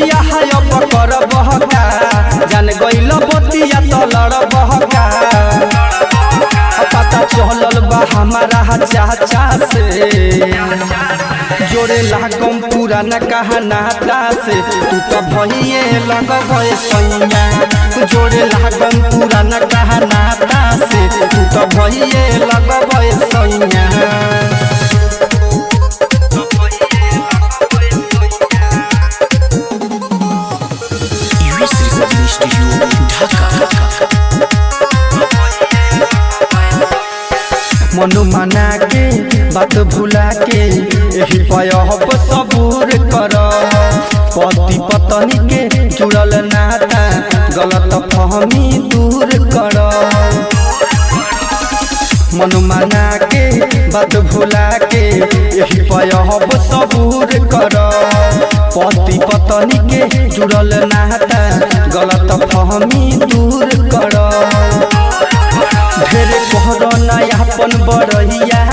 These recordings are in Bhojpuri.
बियाह अब कर बहका जान गइल बतिया तो लड़ बहका पता चलल बा हमारा चाचा से जोड़े लागम पुराना कहानाता से तू तो भइए लगब सैया जोड़े लागम पुराना कहानाता से तू तो भइए लगब सैया US Recording Studio, Dhaka. मनु मना के बात भुला के यही पयहब सबूर कर पति पत्नी के जुड़ल नाता गलत फहमी दूर कर मनु मना के बात भुला के यही पयहब सबूर कर पति पत्नी के जुड़ल नाता गलत फहमी दूर कर ढेरे कहर नयापन बरहिया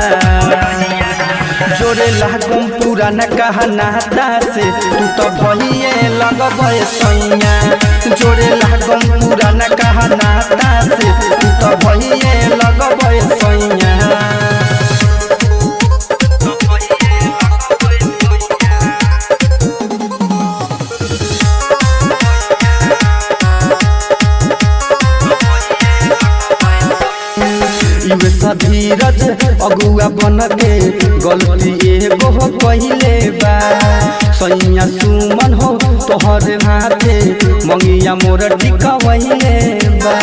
जोरे लागम पुराना कहानाता से तू तो भइए लगब सैया जोरे लागम पुराना कहानाता से तू तो भइए लगब सैया इवे धीरज अगुआ बन के गलती एगो कहिले बा सैया सुमन हो तोहर हाथे मंगिया मोर टिकवैले बा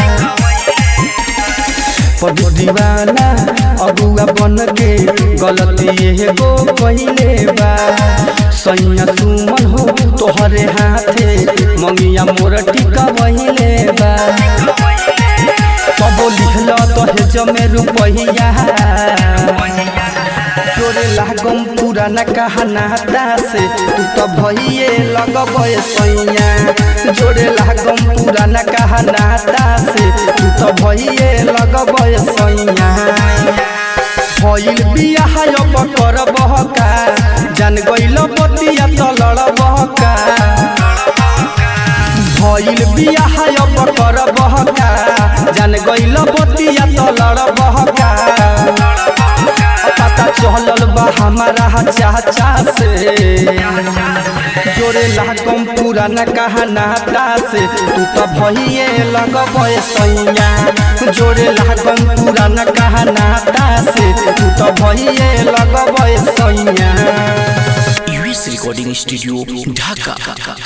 पदु दीवाना अगुआ बन के गलती एगो कहिले बा सैया सुमन हो तोहरे हाथे मंगिया मोर टिकवैले बा कबो लिखल दहेज में रुपैया जोरे लागम पुराना कहानाता से तू तो भइए लगब सैया जोरे लागम पुराना कहानाता से तू तो भइए लगब सैया भइल बियाह अब कर बहका जान गइल बतिया तो लड़ बहका भइल बियाह अब कर बहका जान गइल बतिया तो लड़ बहका पता चलल बा हमारा चाचा से जोरे लागम पुराना कहानाता से तू तो भइए लगब सैया जोरे लागम पुराना कहानाता से तू तो भइए लगब सैया US Recording Studio, Dhaka.